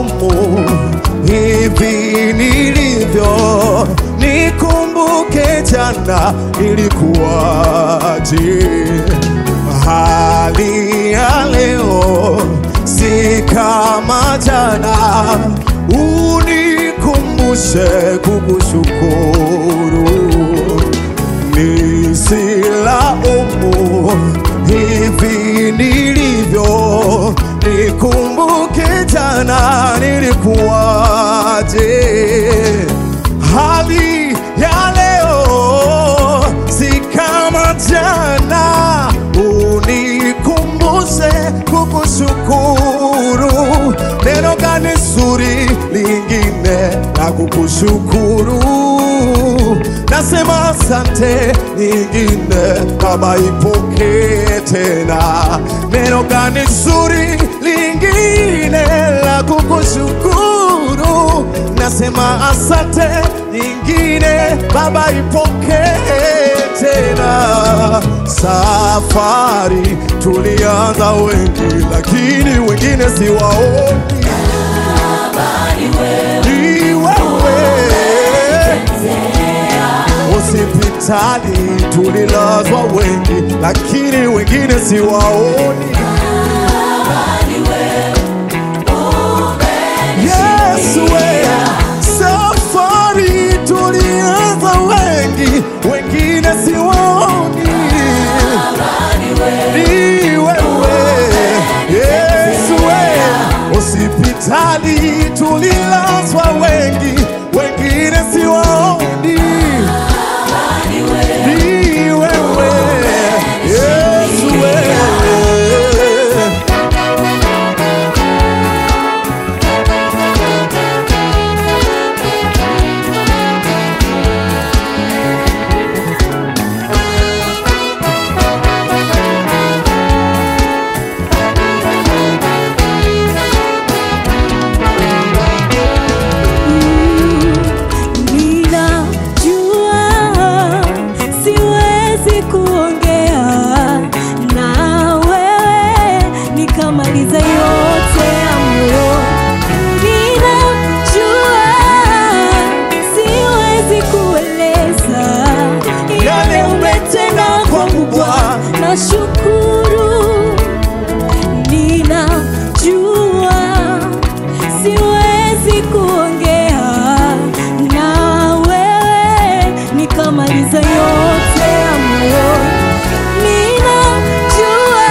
umu hivi nilivyo, nikumbuke jana ilikuwaje, hali ya leo si kama jana, unikumbushe kukushukuru nisilaumu hivi nilivyo, nikumbuke jana nilikuwaje, hali ya leo si kama jana, unikumbushe kukushukuru. Neno gani zuri lingine la kukushukuru? Nasema asante nyingine, Baba ipokee tena. Neno gani zuri lingine la kukushukuru? Nasema asante nyingine, Baba ipokee tena. Safari tulianza wengi, lakini wengine siwaoni. Ni wewe hospitali tulilazwa wengi, lakini wengine siwaoni. Yesu we, safari tulianza wengi, wengine siwaoni. Ni wewe Yesu we, hospitali tulilazwa wengi, wengine siwaoni. Ni wewe Yesu we. Ninajua siwezi kuongea na wewe nikamaliza yote ya moyo. Ninajua siwezi kueleza yale umetenda kwangu Bwana, nashukuru. Ninajua siwezi kuongea na wewe nikamaliza yote ya moyo. Ninajua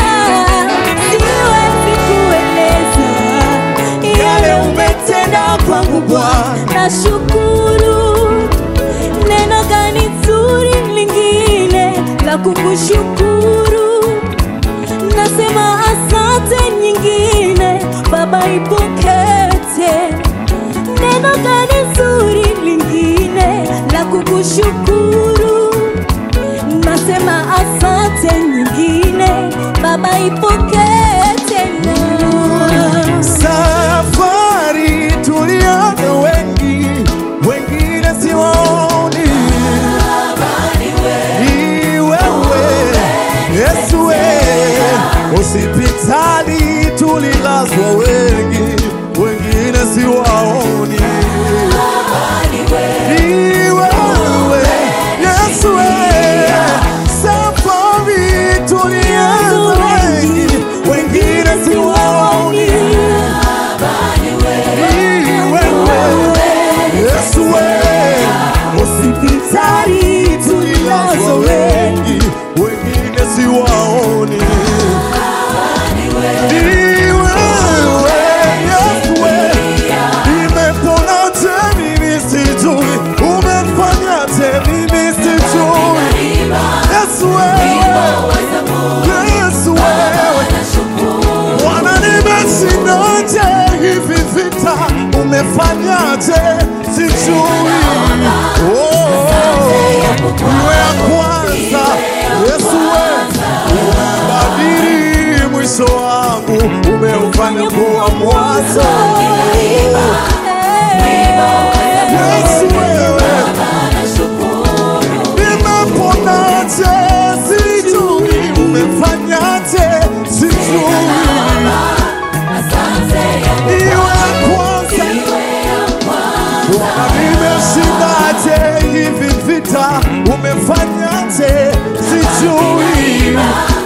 siwezi kueleza yale umetenda kwangu Bwana, nashukuru. Neno gani zuri lingine la kukushukuru? Nasema asante nyingine, Baba ipokee tena. Neno gani zuri lingine la kukushukuru? Nasema asante nyingine, Baba ipokee tena. Safari tulianza wengi, wengine siwaoni. Ni wewe Yesu we, hospitali tulilazwa wengi, wengine siwaoni. Ni wewe Yesu we, safari tulianza wengi, wengine siwaoni. Ni wewe Yesu we, hospitali tulilazwa wengi, wengine siwaoni. Ni wewe Yesu we, nimeponaje mimi sijui, umefanyaje mimi sijui. Yesu wewe, Yesu wewe Bwana, nimeshindaje hivi vita, umefanyaje sijui. Oh, iwe ya kwanza Yesu wewe, umebadili mwisho wangu, umeufanya kuwa mwanzo. Yesu wewe, nimeponaje sijui, umefanyaje sijui. Iwe ya sijui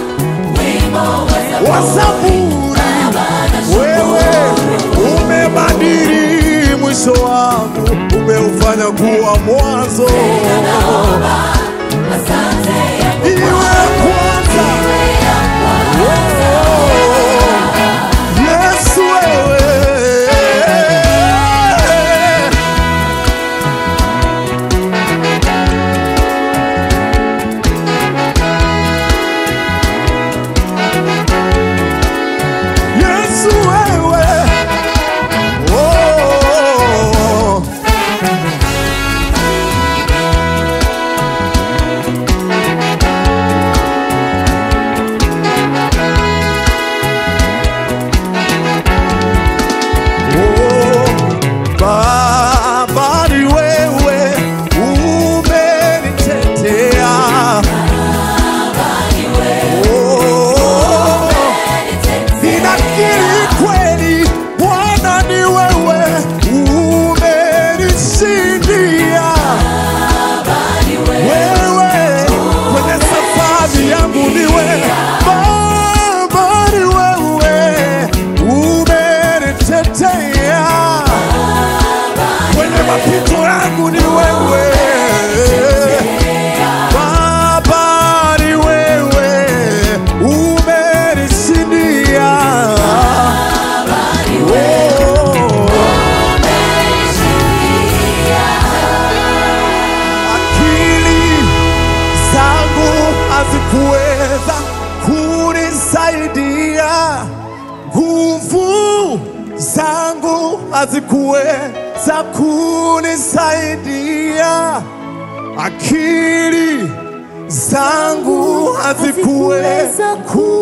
wa Zaburi, wewe umebadili mwisho wangu, umeufanya kuwa mwanzo. Iwe kwanza, Yesu wewe Yesu wewe oh. Oh, Baba ni wewe umenitetea Oh, Ninakiri kweli Bwana ni wewe umenishindia wewe kwenye safari yangu ni wewe Baba ni wewe umenitetea kwenye mapito yangu ni wewe Baba ni wewe umenishindia Oh. akili zangu hazikuweza kunisaidia, nguvu zangu hazikuweza kunisaidia, akili zangu hazikuweza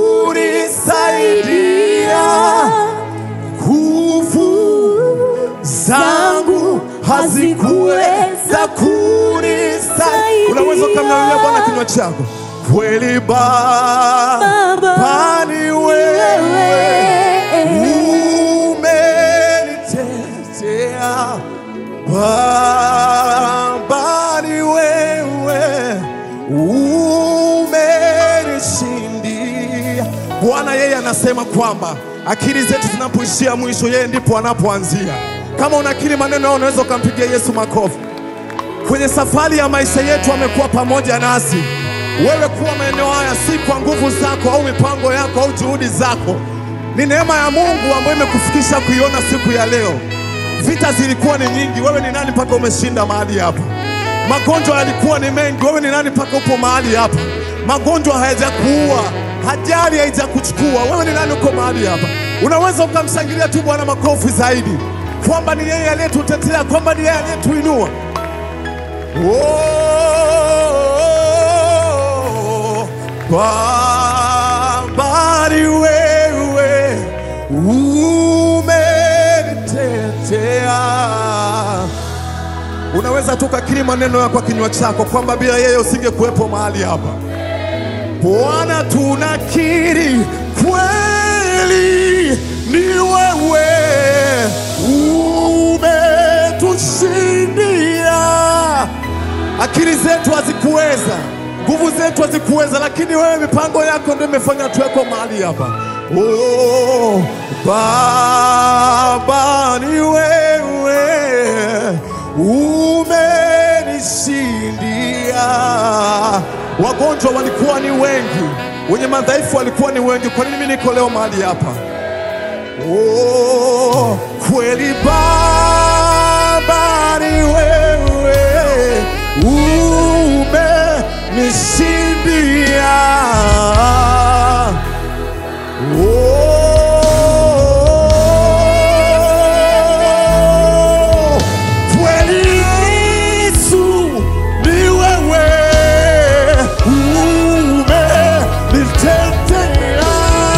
kunisaidia, nguvu zangu hazikuweza kunisaidia. Unaweza ukamlalia Bwana kinywa chako kweli Baba, Baba, ni wewe umenitetea, Baba ni wewe umenishindia. Bwana yeye anasema kwamba akili zetu zinapoishia mwisho, yeye ndipo anapoanzia. Kama unakiri maneno hayo, unaweza ukampigia Yesu makofi. Kwenye safari ya maisha yetu amekuwa pamoja nasi. Wewe kuwa maeneo haya si kwa nguvu zako au mipango yako au juhudi zako, ni neema ya Mungu ambayo imekufikisha kuiona siku ya leo. Vita zilikuwa ni nyingi, wewe ni nani mpaka umeshinda mahali hapa? Magonjwa yalikuwa ni mengi, wewe ni nani mpaka upo mahali hapa? Magonjwa hayajakuua, ajali haijakuchukua, wewe ni nani uko mahali hapa? Unaweza ukamshangilia tu Bwana makofi zaidi, kwamba ni yeye aliyetutetea, kwamba ni yeye aliyetuinua. Oh, Baba ni wewe umenitetea. Unaweza tu ukakiri maneno yako kwa kinywa chako kwamba bila yeye usingekuwepo mahali hapa. Bwana, tunakiri kweli ni wewe umetushindia. Akili zetu hazikuweza, nguvu zetu hazikuweza, lakini wewe, mipango yako ndio imefanya tuweko mahali hapa. Oh, Baba ni wewe umenishindia. Wagonjwa walikuwa ni wengi, wenye madhaifu walikuwa ni wengi. Kwa nini mimi niko leo mahali hapa? Oh, kweli Baba ni wewe umenishindia. Oh, kweli Yesu ni wewe umenitetea.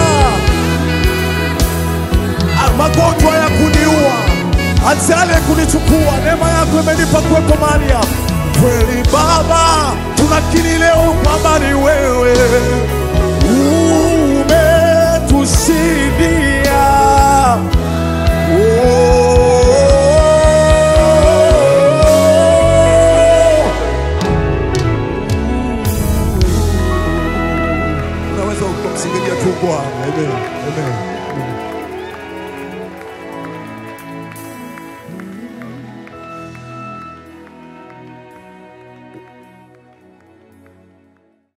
Ah, magonjwa ya kuniua, ajali ya kunichukua, neema yako imenipa kuwepo mahali hapa. Kweli Baba, tunakiri leo kwamba ni wewe umetushindia. Oh. Bwana. Amen. Amen.